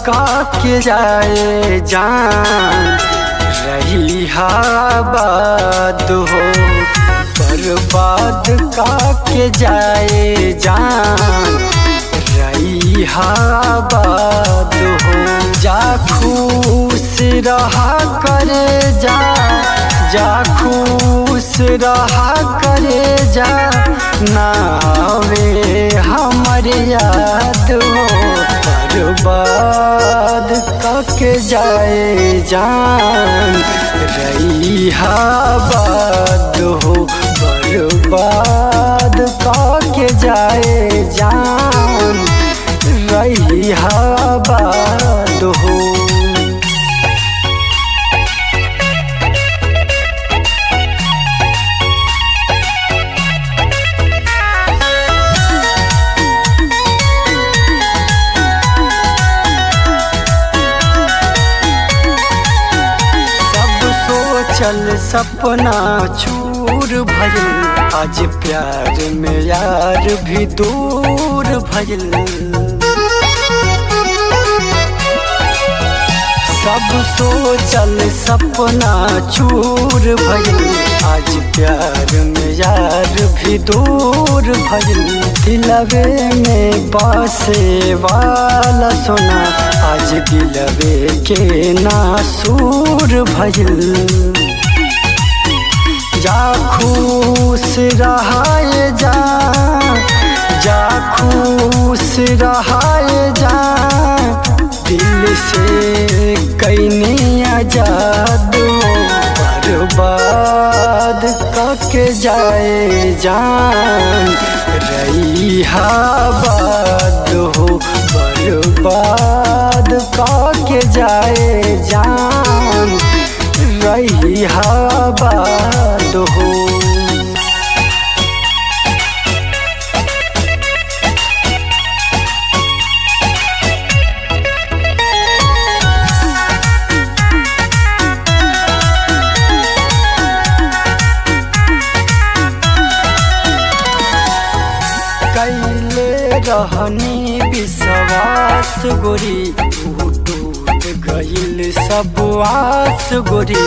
का के जाए जान रही आबाद हो बर्बाद का के जाए जान रही आबाद हो जा खुश रहा करे जा जा खुश रहा करे जा नावे हमर याद हो बर्बाद कके जाए जान रही आबाद हो बर्बाद कके जाए जान रही आबाद हो सब सोचल सपना चूर भइल आज प्यार में यार भी दूर भइल सब सोचल सपना चूर भइल आज प्यार में यार भी दूर भइल दिलवे में बसे वाला सोना आज दिलवे के नासूर भइल जा खुश रहाए जा जा खुश रहाए जा दिल से कैनी आजाद हो बर्बाद कके जाए जान रही आबाद हो बर्बाद कके जाए जान रही आबाद हो कैले रहनी विश्वास गोरी टूट गईल सब आस गोरी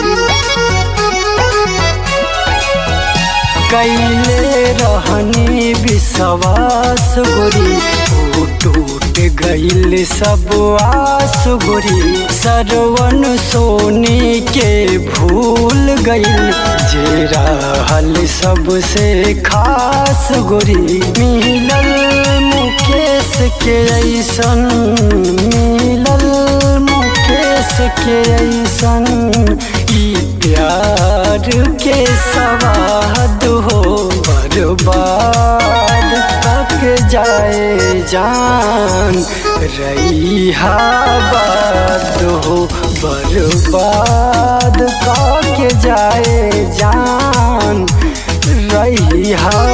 कैले रहनी विश्वास गोरी टूट गईल सब आस गोरी सरवन सोनी के भूल गईल जे रहल सबसे खास गोरी मिलल मुकेश के ऐसन मिलल मुकेश के ऐसन ई प्यार के सवाद हो बर्बाद तक जाए जान रही आबाद हो बर्बाद के जाए जान रही